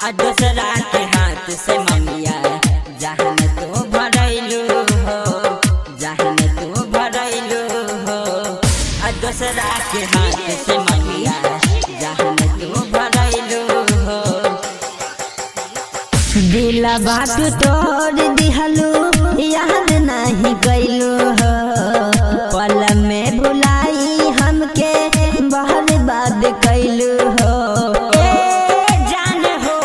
आ दूसरा के हाथ से मंगिया जहन तू भरैलू हो जहन तू भरैलू हो आ दूसरा के हाथ से मंगिया जहन तू भरैलू हो दिला बात तोड़ दिहलू याद नहीं कैलू हो पल में भुलाई हमके बहर बाद कैलू हो ए जान हो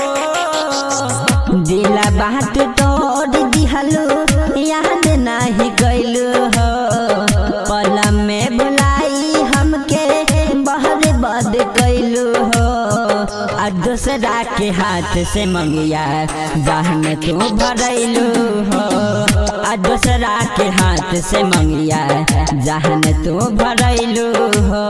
दिला बात तोड़ दिहलू याद नहीं कैलू हो पल में भुलाई हमके बहर बाद कैलू हो आ दूसरा के हाथ से मंगिया जहन तू भरैलू हो आ दूसरा के हाथ से मंगिया जहन तू भरैलू हो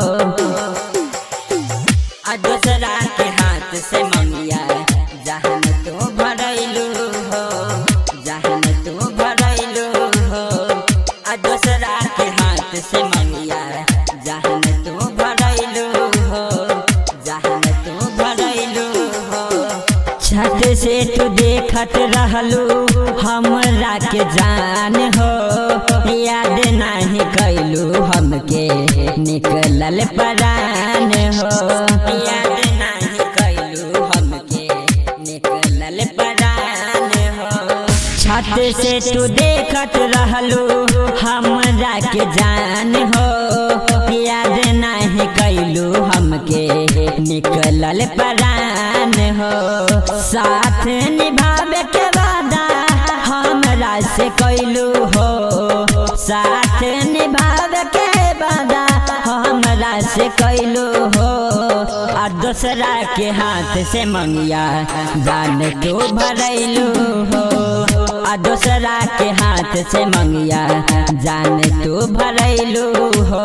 आ दूसरा के हाथ से मंगिया जहन तू भरैलू हो जहन तू भरैलू हो आ दूसरा के हाथ से मंगिया जहन तू भरैलू हो जहन तू भरैलू हो छत से तू देखत रहलू हमरा के जान हो याद नहीं कैलू हमके निकलल परान हो याद नहीं कैलू हमके निकलल परान हो छत से तू देखत रहलू हमरा के जान हो याद नहीं कैलू हमके निकलल परान हो साथ निभावे के वादा हमरा से कैलू हो साथ निभावे के वादा हमरा से कैलू हो आ दूसरा के हाथ से मंगिया जान तू भरैलू हो आ दूसरा के हाथ से मंगिया जान तू भरैलू हो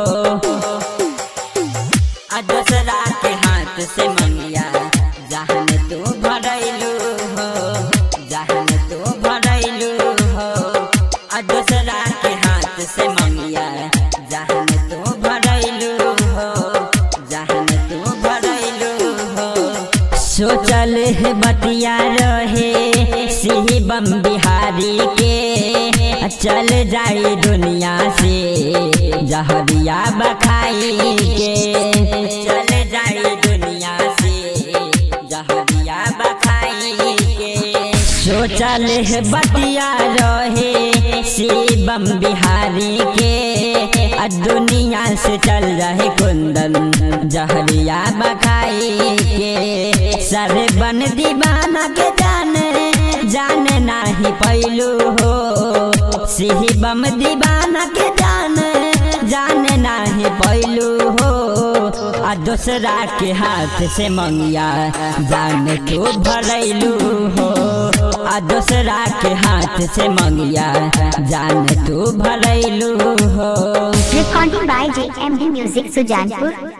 आ दूसरा के हाथ से मंगिया जहन तू भरैलू हो जहन तू भरैलू हो आ दूसरा के हाथ से मंगिया जहन तू भरैलू हो जहन तू भरैलू हो सोचल है बतिया रहे सिही बम बिहारी के चल जाई दुनिया से जहरिया बखाई के चल जाई दुनिया से जहरिया बखाई के सोचल है बतिया रहे शिवम बिहारी के आ दुनिया से चल रहे कुंदन जहरिया बखाई के सर बन दीवाना के जाने जाने नाही पैलू हो शिवम दीवाना के जाने जाने नाही पैलू हो आ दूसरा के हाथ से मंगिया जान तू भरैलू हो आ दूसरा के हाथ से मंगिया जान तू भरैलू हो Recording by JMD Music Sujanpur.